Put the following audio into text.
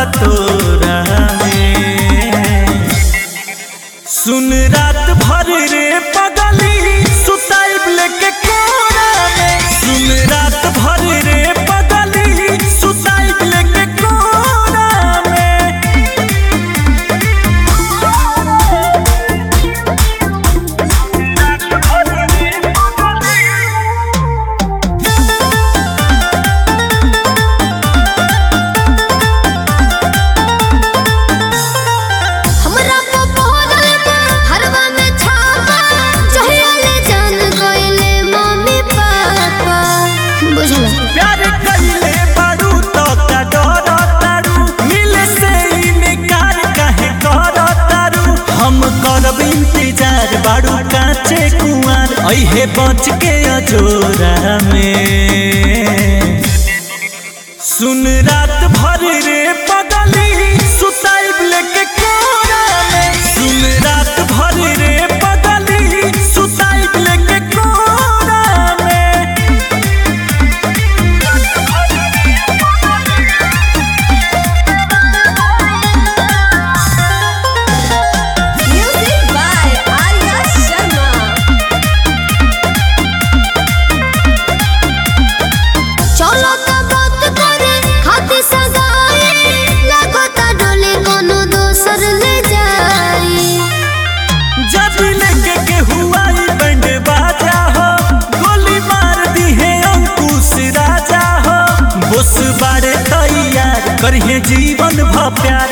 बतोरा में सुन रात भर रे पगली सुताइब लेके कोरा में सुन रात भर रे पगली सुताइब लेके कोरा में हमरा पपहरल बा हरवा में छापा चहले जान गइले मम्मी पापा बुझला प्यार कइले बारू तो का डर तारू मिले से इनकार काहे कर तारू हम करब इंतजार बारू काचे कुआर अइहे बच के अजोरा में सुन रात भर रे पगली सुताइब लेके कोरा में सुन रात भर रे पगली सुताइब लेके कोरा में म्यूजिक बाय आर्या शर्मा चलो त बात करे खाते सगाई लगता डोले कोनो दोसर ले जाई जब लेके के हुआ बैंड बाजा हो गोली मार दी है अंकुश राजा हो बोस बारे तैयार करिए जीवन भ प्यार